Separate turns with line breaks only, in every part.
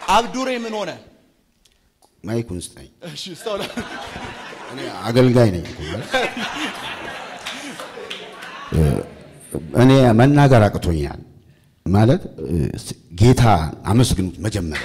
አብዱሬ ምን ሆነ?
ማይኩን ስጠኝ።
እሺ ስታውላ
እኔ አገልጋይ ነኝ እኮ ማለት እ፣ እኔ መናገር አቅቶኛል ማለት እ፣ ጌታ አመስግኑት መጀመሪያ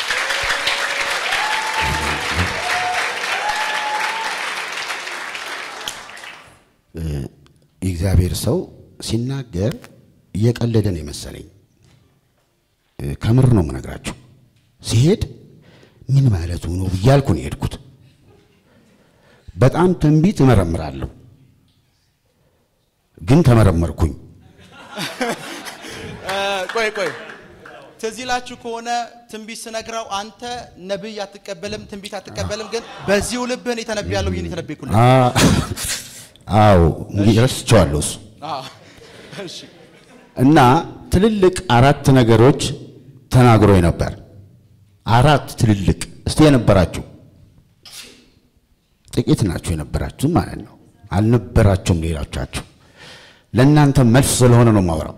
እ፣ የእግዚአብሔር ሰው ሲናገር እየቀለደ ነው የመሰለኝ። እ፣ ከምር ነው የምነግራችሁ። ሲሄድ ምን ማለቱ ነው እያልኩ ነው የሄድኩት። በጣም ትንቢት እመረምራለሁ፣ ግን ተመረመርኩኝ።
ቆይ ቆይ ትዝ ይላችሁ ከሆነ ትንቢት ስነግረው አንተ ነብይ አትቀበልም፣ ትንቢት አትቀበልም፣ ግን በዚሁ ልብህን የተነብያለሁ ብዬ የተነበይኩልህ።
አ- አዎ እንግዲህ ረስቼዋለሁ እሱ
አዎ። እሺ
እና ትልልቅ አራት ነገሮች ተናግሮኝ ነበር። አራት ትልልቅ እስቲ የነበራችሁ ጥቂት ናችሁ የነበራችሁ ማለት ነው። አልነበራችሁም ሌሎቻችሁ። ለእናንተ መልስ ስለሆነ ነው ማውራው።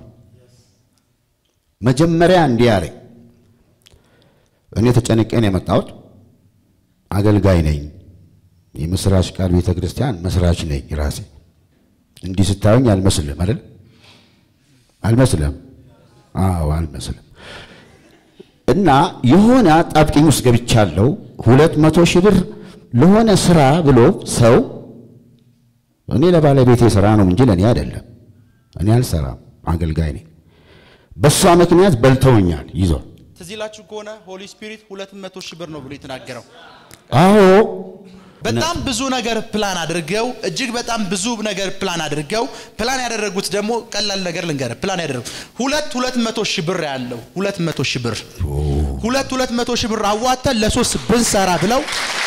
መጀመሪያ እንዲህ አለኝ። እኔ ተጨንቄ ነው የመጣሁት። አገልጋይ ነኝ። የምስራች ቃል ቤተ ክርስቲያን መስራች ነኝ ራሴ። እንዲህ ስታዩኝ አልመስልም አይደል? አልመስልም። አዎ አልመስልም። እና የሆነ አጣብቂኝ ውስጥ ገብቻለሁ። ሁለት መቶ ሺህ ብር ለሆነ ስራ ብሎ ሰው እኔ ለባለቤቴ ስራ ነው እንጂ ለእኔ አይደለም። እኔ አልሰራም፣ አገልጋይ ነኝ። በእሷ ምክንያት በልተውኛል ይዞ
ትዝ ይላችሁ ከሆነ ሆሊ ስፒሪት ሁለት መቶ ሺህ ብር ነው ብሎ የተናገረው።
አዎ
በጣም ብዙ ነገር ፕላን አድርገው እጅግ በጣም ብዙ ነገር ፕላን አድርገው ፕላን ያደረጉት ደግሞ ቀላል ነገር ልንገርህ። ፕላን ያደረጉት ሁለት ሁለት መቶ ሺህ ብር ያለው ሁለት መቶ ሺህ ብር ሁለት ሁለት መቶ ሺህ ብር አዋተን ለሶስት ብንሰራ ብለው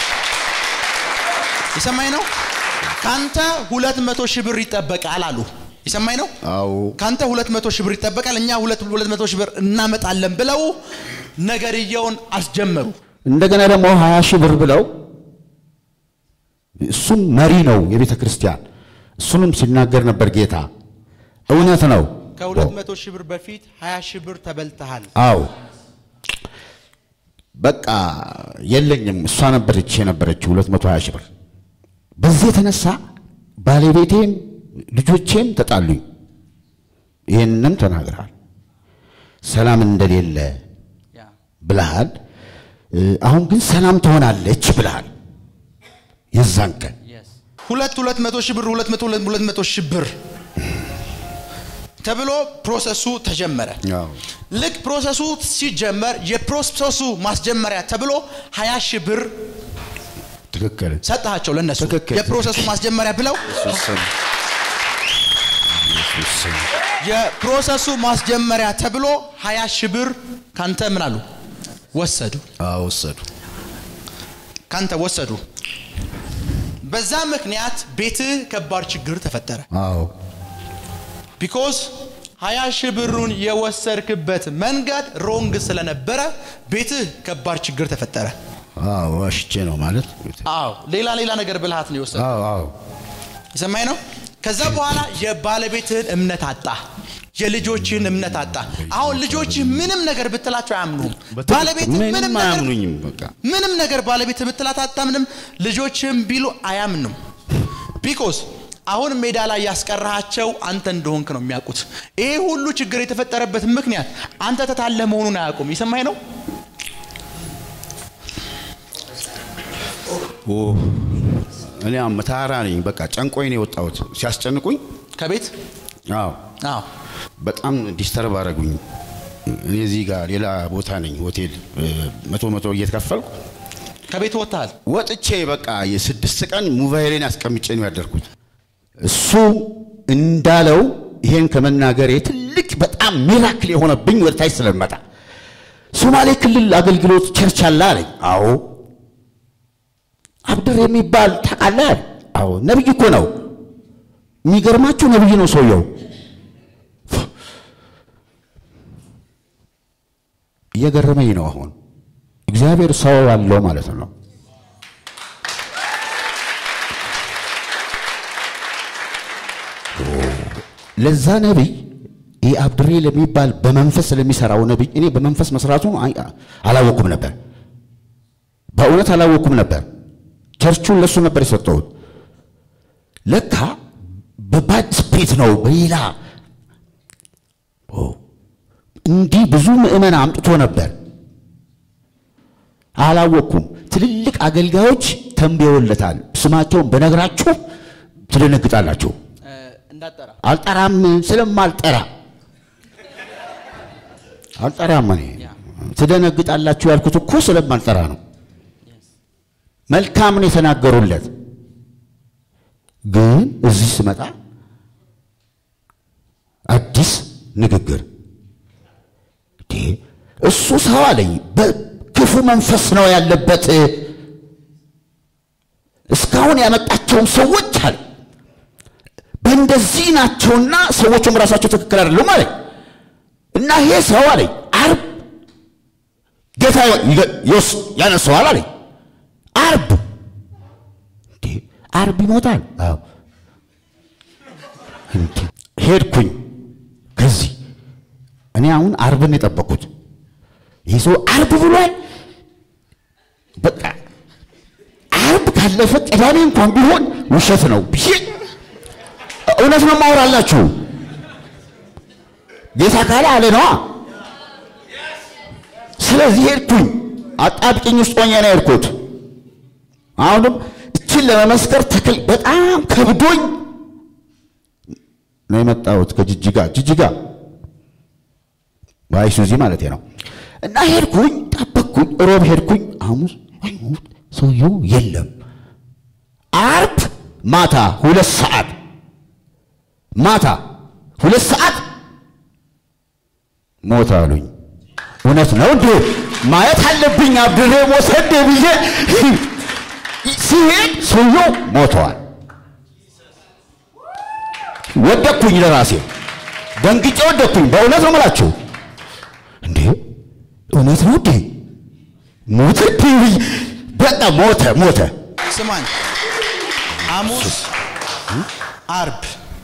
የሰማኝ ነው። ካንተ ሁለት መቶ ሺህ ብር ይጠበቃል አሉ። የሰማኝ ነው።
አዎ
ካንተ ሁለት መቶ ሺህ ብር ይጠበቃል፣ እኛ ሁለት ሁለት መቶ ሺህ ብር እናመጣለን ብለው ነገርየውን አስጀመሩ።
እንደገና ደግሞ ሀያ ሺህ ብር ብለው እሱም መሪ ነው የቤተ ክርስቲያን እሱንም ሲናገር ነበር ጌታ እውነት ነው
ከሁለት መቶ ሺህ ብር በፊት ሀያ ሺህ ብር ተበልተሃል።
አዎ በቃ የለኝም እሷ ነበረች የነበረችው ሁለት መቶ ሀያ ሺህ ብር በዚህ የተነሳ ባለቤቴም ልጆቼም ተጣሉኝ ይህንንም ተናግረሃል ሰላም እንደሌለ ብለሃል እ፣ አሁን ግን ሰላም ትሆናለች ብለሃል የዛን ቀን
ሁለት ሁለት መቶ ሺህ ብር ሁለት መቶ ሁለት መቶ ሺህ ብር ተብሎ ፕሮሰሱ ተጀመረ።
አዎ
ልክ ፕሮሰሱ ሲጀመር የፕሮሰሱ ማስጀመሪያ ተብሎ ሀያ ሺህ ብር
ትክክል
ሰጠሃቸው ለነሱ
ትክክል።
የፕሮሰሱ ማስጀመሪያ ብለው የፕሮሰሱ ማስጀመሪያ ተብሎ ሀያ ሺህ ብር ካንተ ምን አሉ ወሰዱ።
አዎ ወሰዱ
ካንተ ወሰዱ። በዛ ምክንያት ቤትህ ከባድ ችግር ተፈጠረ።
አዎ
ቢኮዝ ሀያ ሺህ ብሩን የወሰድክበት መንገድ ሮንግ ስለነበረ ቤትህ ከባድ ችግር ተፈጠረ።
አዎ ዋሽቼ ነው ማለት
አዎ ሌላ ሌላ ነገር ብልሃት ነው የወሰድከው።
አዎ አዎ
የሰማኝ ነው። ከዛ በኋላ የባለቤትህን እምነት አጣ፣ የልጆችህን እምነት አጣ። አሁን ልጆችህ ምንም ነገር ብትላቸው አያምኑም። ባለቤትህ ምንም
ምንም
ነገር
አያምኑኝም በቃ
ምንም ነገር ባለቤት ብትላት አታምንም። ልጆችም ቢሉ አያምንም። ቢኮዝ አሁን ሜዳ ላይ ያስቀራሃቸው አንተ እንደሆንክ ነው የሚያውቁት። ይሄ ሁሉ ችግር የተፈጠረበት ምክንያት አንተ ተታለ መሆኑን አያውቁም። የሰማኝ ነው።
ኦ እኔ መታራ ነኝ በቃ ጨንቆኝ ነው የወጣሁት ሲያስጨንቁኝ
ከቤት
አዎ
አዎ
በጣም ዲስተርብ አደረጉኝ እኔ እዚህ ጋር ሌላ ቦታ ነኝ ሆቴል እ፣ መቶ መቶ እየተከፈልኩ
ከቤት ወጥተሃል።
ወጥቼ በቃ የስድስት ቀን ሞባይሌን አስቀምጬ ነው ያደርኩት እሱ እንዳለው ይሄን ከመናገሬ ትልቅ በጣም ሚራክል የሆነብኝ ወደ ታች ስለመጣ ሶማሌ ክልል አገልግሎት ቸርች አለ አለኝ አዎ አብድር የሚባል ታውቃለህ አዎ ነብይ እኮ ነው የሚገርማችሁ ነብይ ነው ሰውየው እየገረመኝ ነው አሁን እግዚአብሔር ሰው አለው ማለት ነው ለዛ ነቢይ ይህ አብድሬ ለሚባል በመንፈስ ስለሚሰራው ነቢይ እኔ በመንፈስ መስራቱ አላወኩም ነበር። በእውነት አላወኩም ነበር። ቸርቹን ለሱ ነበር የሰጠሁት። ለካ በባድ ስፔት ነው በሌላ እንዲህ ብዙ ምዕመን አምጥቶ ነበር። አላወቅኩም። ትልልቅ አገልጋዮች ተንብየውለታል። ስማቸውን በነግራችሁ ትደነግጣላችሁ።
እንዳጠራ
አልጠራም፣ ስለማልጠራ አልጠራም። እኔ ትደነግጣላችሁ ያልኩት እኮ ስለማልጠራ ነው። መልካም ነው የተናገሩለት። ግን እዚህ ስመጣ አዲስ ንግግር እሱ ሰው አለኝ በክፉ መንፈስ ነው ያለበት። እስካሁን ያመጣቸውን ሰዎች አለ በእንደዚህ ናቸውና ሰዎቹም ራሳቸው ትክክል አይደሉም አለኝ እና ይሄ ሰው አለኝ አርብ ጌታ ይወስ ያነሰዋል አለኝ አርብ እንዴ አርብ ይሞታል። አዎ ሄድኩኝ ከዚህ እኔ አሁን አርብን የጠበቅኩት ይህ ሰው አርብ ብሏል። በቃ አርብ ካለፈ ቅዳሜ እንኳን ቢሆን ውሸት ነው ብዬ እውነት ነው ማወራላችሁ። ጌታ ካለ አለ ነዋ። ስለዚህ ሄድኩኝ። አጣብቂኝ ውስጥ ሆኜ ነው የሄድኩት። አሁንም እችን ለመመስከር ተክል በጣም ከብዶኝ ነው የመጣሁት ከጅጅጋ ጅጅጋ በአይሱዚ ማለት ነው። እና ሄድኩኝ፣ ጠበቅኩኝ። ሮብ ሄድኩኝ፣ ሐሙስ ሰውየው የለም። አርብ ማታ ሁለት ሰዓት ማታ ሁለት ሰዓት ሞት አሉኝ። እውነት ነው እንዴ? ማየት አለብኝ አብድሬ ሞተ እንዴ ብዬ ሲሄድ ሰውየው ሞተዋል። ወደቅኩኝ፣ ለራሴ ደንግጬ ወደቅኩኝ። በእውነት ነው የምላችሁ። እንዴ እውነት ነው እንዴ? ሞተ እንዴ? በቃ ሞተ ሞተ።
ስማኝ፣ ሐሙስ፣ አርብ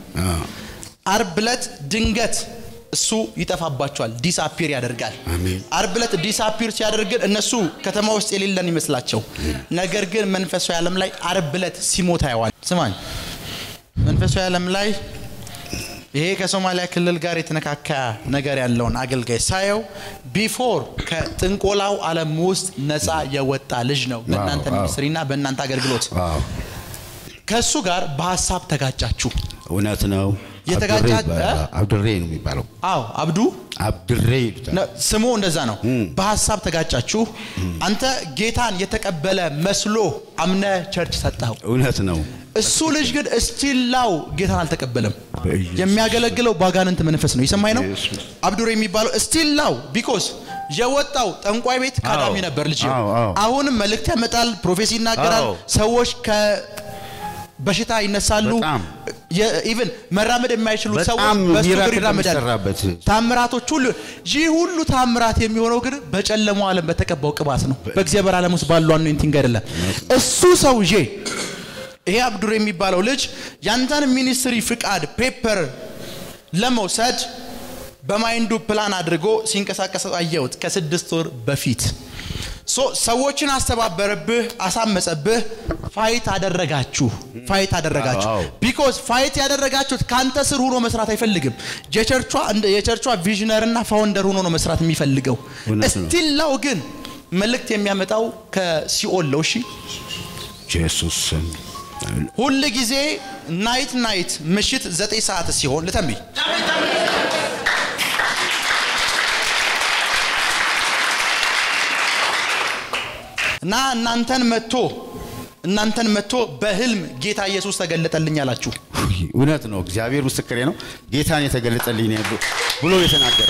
አርብ ዕለት ድንገት እሱ ይጠፋባቸዋል፣ ዲስአፒር ያደርጋል።
አሜን።
አርብ ዕለት ዲስአፒር ሲያደርግን እነሱ ከተማ ውስጥ የሌለን ይመስላቸው፣ ነገር ግን መንፈሳዊ ዓለም ላይ አርብ ዕለት ሲሞት አየዋል። ስማኝ፣ መንፈሳዊ ዓለም ላይ ይሄ ከሶማሊያ ክልል ጋር የተነካካ ነገር ያለውን አገልጋይ ሳየው ቢፎር ከጥንቆላው ዓለም ውስጥ ነፃ የወጣ ልጅ ነው። በእናንተ
ዋው።
ሚኒስትሪና በእናንተ አገልግሎት
ዋው
ከእሱ ጋር በሀሳብ ተጋጫችሁ።
እውነት ነው።
የተጋጫ-
አብድሬ ይባላል። አብድሬ ነው የሚባለው።
አዎ አብዱ
አብድሬ ይሉታል።
ነ- ስሙ እንደዛ ነው። በሀሳብ ተጋጫችሁ። አንተ ጌታን የተቀበለ መስሎ አምነ ቸርች ሰጠኸው።
እውነት ነው።
እሱ ልጅ ግን እስቲላው ጌታን አልተቀበለም።
በኢየሱስ
የሚያገለግለው ባጋንንት መንፈስ ነው። የሰማኝ ነው
በኢየሱስ
አብዱር የሚባለው እስቲላው ቢኮዝ የወጣው ጠንቋይ ቤት ካዳሚ
አዎ፣
ነበር ልጅ
አዎ፣ አዎ።
አሁንም መልእክት ያመጣል፣ ፕሮፌሲ ይናገራል።
አዎ።
ሰዎች ከበሽታ ይነሳሉ።
በጣም
ኢቨን መራመድ የማይችሉ ሰዎች
በጣም
በሱ እግር
ሚራክል
ይራመዳሉ።
የሚሰራበት
ታምራቶች ሁሉ ይህ ሁሉ ታምራት የሚሆነው ግን በጨለማው ዓለም በተቀባው ቅባት ነው። በእግዚአብሔር ዓለም ውስጥ ባሉ አኖይንቲንግ አይደለም። እሱ ሰውዬ ይሄ አብዱር የሚባለው ልጅ ያንተን ሚኒስትሪ ፍቃድ ፔፐር ለመውሰድ በማይንዱ ፕላን አድርጎ ሲንቀሳቀስ አየሁት ከስድስት ወር በፊት ሶ ሰዎችን አስተባበረብህ፣ አሳመጸብህ፣ ፋይት አደረጋችሁ ፋይት አደረጋችሁ
አዎ።
ቢኮዝ ፋይት ያደረጋችሁት ከአንተ ስር ሆኖ መስራት አይፈልግም። የቸርቿ እንደ የቸርቿ ቪዥነር እና ፋውንደር ሆኖ ነው መስራት የሚፈልገው።
እውነት ነው።
እስቲላው ግን መልእክት የሚያመጣው ከሲኦል ነው። እሺ
ኢየሱስ ስም
ሁል ጊዜ ናይት ናይት ምሽት ዘጠኝ ሰዓት ሲሆን ልተንብይ እና እናንተን መጥቶ እናንተን መጥቶ በህልም ጌታ ኢየሱስ ተገለጠልኝ አላችሁ።
ውይ፣ እውነት ነው። እግዚአብሔር ምስክሬ ነው። ጌታን የተገለጠልኝ ነው ብሎ- ብሎ የተናገረ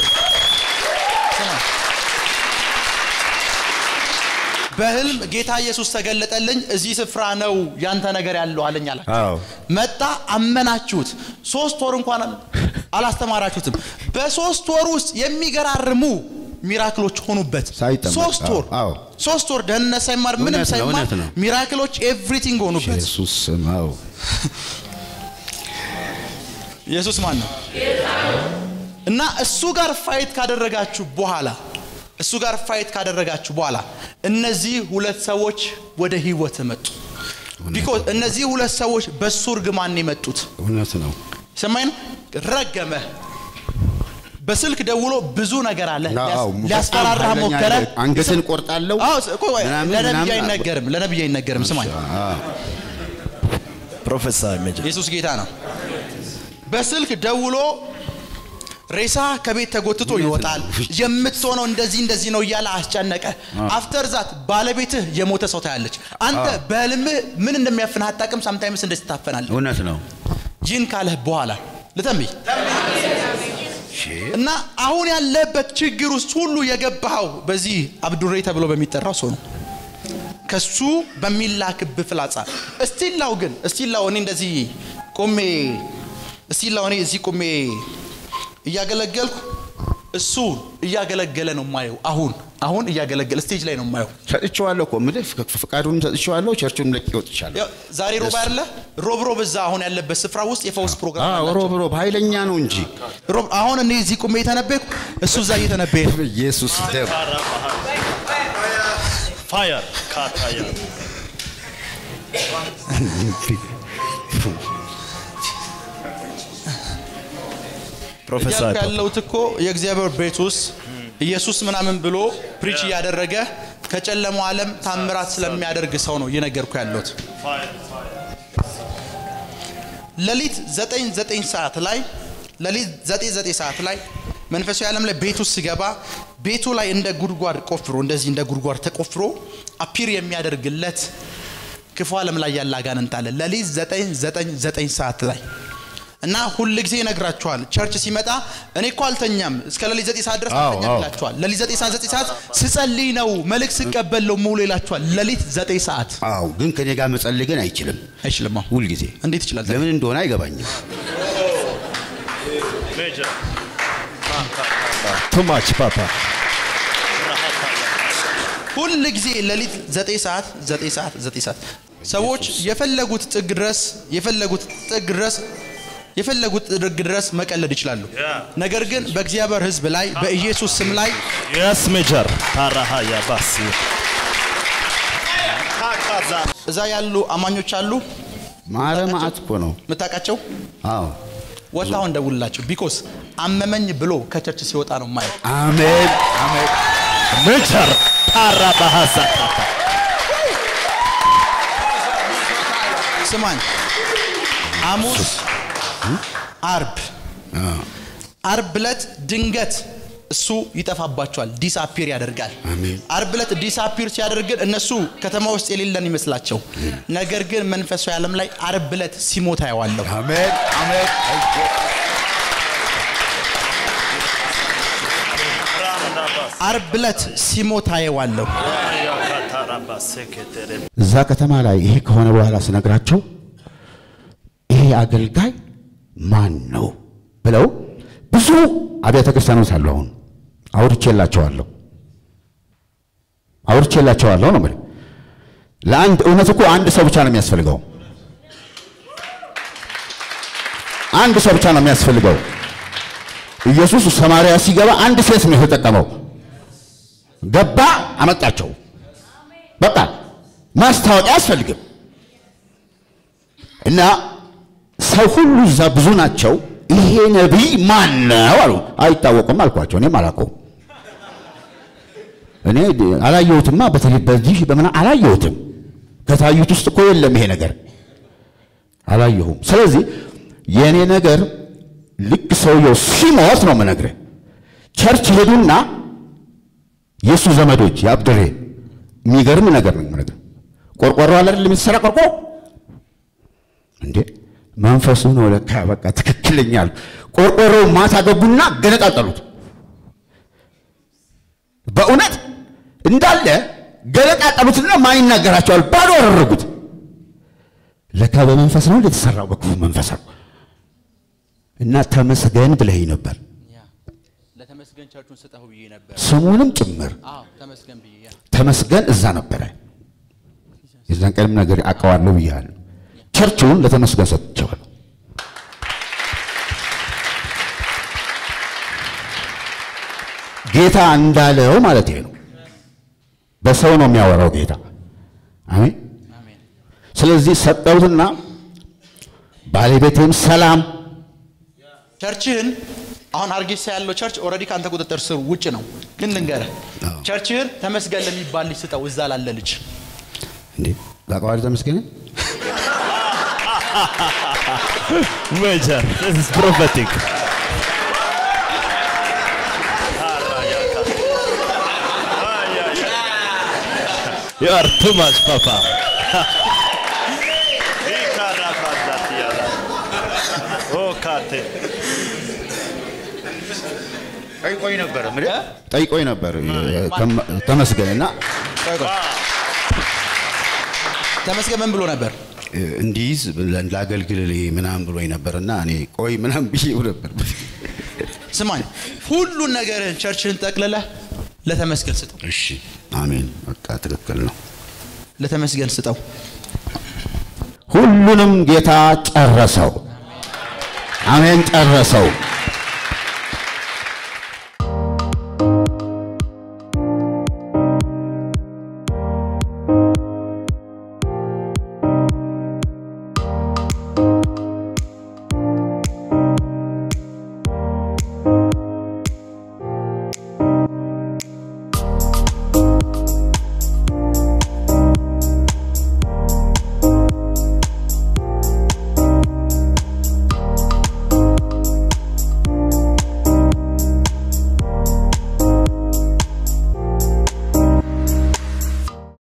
በህልም ጌታ ኢየሱስ ተገለጠልኝ፣ እዚህ ስፍራ ነው ያንተ ነገር ያለው አለኝ አላችሁ።
አዎ
መጣ፣ አመናችሁት። ሶስት ወር እንኳን አላስተማራችሁትም። በሶስት ወር ውስጥ የሚገራርሙ ሚራክሎች ሆኑበት።
ሳይጠመቅ፣
ሶስት
አዎ፣
ወር
አዎ።
ሶስት ወር ደህንነት ሳይማር ምንም
እውነት ነው፣
ሳይማር
እውነት ነው።
ሚራክሎች ኤቭሪቲንግ ሆኑበት።
ኢየሱስ ስም አዎ
ኢየሱስ ማን ነው? እና እሱ ጋር ፋይት ካደረጋችሁ በኋላ እሱ ጋር ፋይት ካደረጋችሁ በኋላ እነዚህ ሁለት ሰዎች ወደ ህይወት መጡ። ቢኮዝ እነዚህ ሁለት ሰዎች በሱ እርግማን የመጡት
እውነት ነው።
ሰማይ ነው። ረገመ። በስልክ ደውሎ ብዙ ነገር አለ
አዎ፣
ሊያስፈራራ
በጣም ኃይለኛ
ሞከረ።
ነገር። አንገትን ቆርጣለሁ
አዎ፣ ስ- ቆይ፣
ምናምን
ለነቢይ
ምናምን
አይነገርም፣ ለነቢይ አይነገርም። ስማኝ፣
አዎ።
ፕሮፌሰር ሜጀር
ኢየሱስ ጌታ ነው። በስልክ ደውሎ ሬሳ ከቤት ተጎትቶ ይወጣል፣ የምትሆነው እንደዚህ እንደዚህ ነው እያለ አስጨነቀ። አፍተር ዛት ባለቤትህ የሞተ ሰው ታያለች። አንተ በህልምህ ምን እንደሚያፍንህ አታውቅም። ሳምታይምስ እንደዚህ ትታፈናለህ።
እውነት ነው።
ይህን ካለህ በኋላ ልተንብይ እና አሁን ያለበት ችግር ውስጥ ሁሉ የገባኸው በዚህ አብዱሬ ተብሎ በሚጠራው ሰው ነው። ከሱ በሚላክብህ ፍላጻ እስቲላው ግን እስቲላው እኔ እንደዚህ ቆሜ እስቲላው እኔ እዚህ ቆሜ እያገለገልኩ እሱ እያገለገለ ነው ማየው። አሁን አሁን እያገለገለ ስቴጅ ላይ ነው ማየው።
ሰጥቼዋለሁ እኮ የምልህ ፍቅ- ፍቃዱን ሰጥቼዋለሁ። ቸርቹን ለቅቄ ወጥቻለሁ።
ያው ዛሬ ሮብ አይደለ? ሮብ ሮብ እዛ አሁን ያለበት ስፍራ ውስጥ የፈውስ ፕሮግራም
አዎ፣
አላቸው።
ሮብ ሮብ ኃይለኛ ነው እንጂ
ሮብ አሁን እኔ እዚህ ቁሜ የተነበይኩ እሱ እዛ እየተነበየ ነው።
ኢየሱስ ደም
ፋየር ካታያ ፕሮፌሰር
እያልኩ ያለሁት እኮ የእግዚአብሔር ቤት ውስጥ ኢየሱስ ምናምን ብሎ ፕሪች እያደረገ ከጨለማው ዓለም ታምራት ስለሚያደርግ ሰው ነው እየነገርኩ ያለሁት። ሌሊት ዘጠኝ ዘጠኝ ሰዓት ላይ ሌሊት ዘጠኝ ዘጠኝ ሰዓት ላይ መንፈሳዊ ዓለም ላይ ቤቱ ስገባ ቤቱ ላይ እንደ ጉድጓድ ቆፍሮ እንደዚህ እንደ ጉድጓድ ተቆፍሮ አፒር የሚያደርግለት ክፉ ዓለም ላይ ያለ አጋንንት አለ። ሌሊት ዘጠኝ ዘጠኝ ዘጠኝ ሰዓት ላይ እና ሁል ጊዜ ይነግራችኋል። ቸርች ሲመጣ እኔ እኮ አልተኛም እስከ ሌሊት ዘጠኝ ሰዓት ድረስ
አዎ፣
አልተኛም
አዎ።
ይላችኋል። ሌሊት ዘጠኝ ሰዓት ዘጠኝ ሰዓት ስጸልይ ነው መልእክት ስቀበል ነው ሙሉ ይላችኋል። ሌሊት ዘጠኝ ሰዓት
አዎ፣ ግን ከኔ ጋር መጸለይ ግን አይችልም።
አይችልም። አሁን
ሁልጊዜ
እንዴት ይችላል?
ለምን እንደሆነ አይገባኝም።
ሜጀር ቱ ማች ፓፓ
ሁል ጊዜ ሌሊት ዘጠኝ ሰዓት ዘጠኝ ሰዓት ዘጠኝ ሰዓት ሰዎች የፈለጉት ጥግ ድረስ የፈለጉት ጥግ ድረስ የፈለጉት ጥግ ድረስ መቀለድ ይችላሉ። ነገር ግን በእግዚአብሔር ሕዝብ ላይ በኢየሱስ ስም ላይ
የስ ሜጀር ታራሃያ ባሲ ካካዛ
እዛ ያሉ አማኞች አሉ
ማረ ማአት እኮ ነው።
የምታውቃቸው
አዎ፣
ወጣ አሁን ደውልላቸው። ቢኮስ አመመኝ ብሎ ከቸርች ሲወጣ ነው ማየው።
አሜን አሜን።
ሜጀር ታራ ባሃዛ
ስማኝ፣ ሐሙስ፣ አርብ አርብ ዕለት ድንገት እሱ ይጠፋባቸዋል፣ ዲስአፒር ያደርጋል።
አሜን።
አርብ ዕለት ዲስአፒር ሲያደርግ ግን እነሱ ከተማ ውስጥ የሌለን ይመስላቸው፣ ነገር ግን መንፈሳዊ ዓለም ላይ አርብ ዕለት ሲሞት አየዋለሁ።
አሜን አሜን።
አርብ ዕለት ሲሞት አየዋለሁ።
እዛ ከተማ ላይ ይሄ ከሆነ በኋላ ስነግራቸው ይሄ አገልጋይ ማን ነው ብለው ብዙ አብያተ ክርስቲያኖች አሉ። አሁን አውርቼላቸዋለሁ አውርቼላቸዋለሁ ነው የምልህ። ለአንድ እውነት እኮ አንድ ሰው ብቻ ነው የሚያስፈልገው። አንድ ሰው ብቻ ነው የሚያስፈልገው። ኢየሱስ ሰማርያ ሲገባ አንድ ሴት ነው የተጠቀመው። ገባ፣ አመጣቸው። በቃ ማስታወቂያ አያስፈልግም። እና ሰው ሁሉ እዛ ብዙ ናቸው። ይሄ ነቢይ ማን ነው አሉ። አይታወቅም አልኳቸው። እኔም አላውቀውም። እኔ አላየሁትማ፣ በተለይ በዚህ በምና አላየሁትም። ከታዩት ውስጥ እኮ የለም ይሄ ነገር አላየሁም። ስለዚህ የእኔ ነገር ልክ ሰውየው ሲሞት ነው የምነግርህ። ቸርች ሄዱና የእሱ ዘመዶች የአብድሬ የሚገርም ነገር ነው የምነግርህ። ቆርቆሮ አለ አይደል የሚሰራ ቆርቆሮ እንዴ መንፈሱ ነው ለካ በቃ ትክክለኛል። ቆርቆሮው ማታ ገቡና ገነጣጠሉት። በእውነት እንዳለ ገነጣጠሉትና ማን ይናገራቸዋል? ባዶ አደረጉት። ለካ በመንፈስ ነው እንደተሰራው በክፉ መንፈስ ነው። እና ተመስገን ብለኸኝ ነበር
ለተመስገን ቸርቹን ስጠው ብዬ ነበር።
ስሙንም ጭምር
አዎ ተመስገን ብዬ ያ
ተመስገን እዛ ነበረ። የዛን ቀንም ነገር አውቀዋለሁ ብያለሁ። ቸርቹን ለተመስገን ሰጥቼዋለሁ። ጌታ እንዳለው ማለት ይሄ ነው። በሰው ነው የሚያወራው ጌታ። አሜን። ስለዚህ ሰጠሁትና ባለቤቴም ሰላም
ቸርችህን አሁን አርጌሳ ያለው ቸርች ኦልሬዲ ከአንተ ቁጥጥር ስር ውጭ ነው። ግን ልንገርህ
አዎ።
ቸርችህን ተመስገን ለሚባል ልጅ ስጠው፣ እዛ ላለ ልጅ
እንዴ ታውቀዋለህ? ተመስገን
ሜጀር this is prophetic You are too much, Papa. Oh, Kate.
ጠይቆኝ ነበር ጠይቆኝ ነበር ተመ- ተመስገንና
ተመስገን ምን ብሎ ነበር?
እንዲይዝ ላገልግል ምናምን ብሎኝ ነበርና እኔ ቆይ ምናምን ብዬው ነበር።
ስማኝ፣ ሁሉን ነገርህን ቸርችህን ጠቅልለህ ለተመስገን ስጠው፣
እሺ አሜን። በቃ ትክክል ነው።
ለተመስገን ስጠው።
ሁሉንም ጌታ ጨረሰው። አሜን ጨረሰው።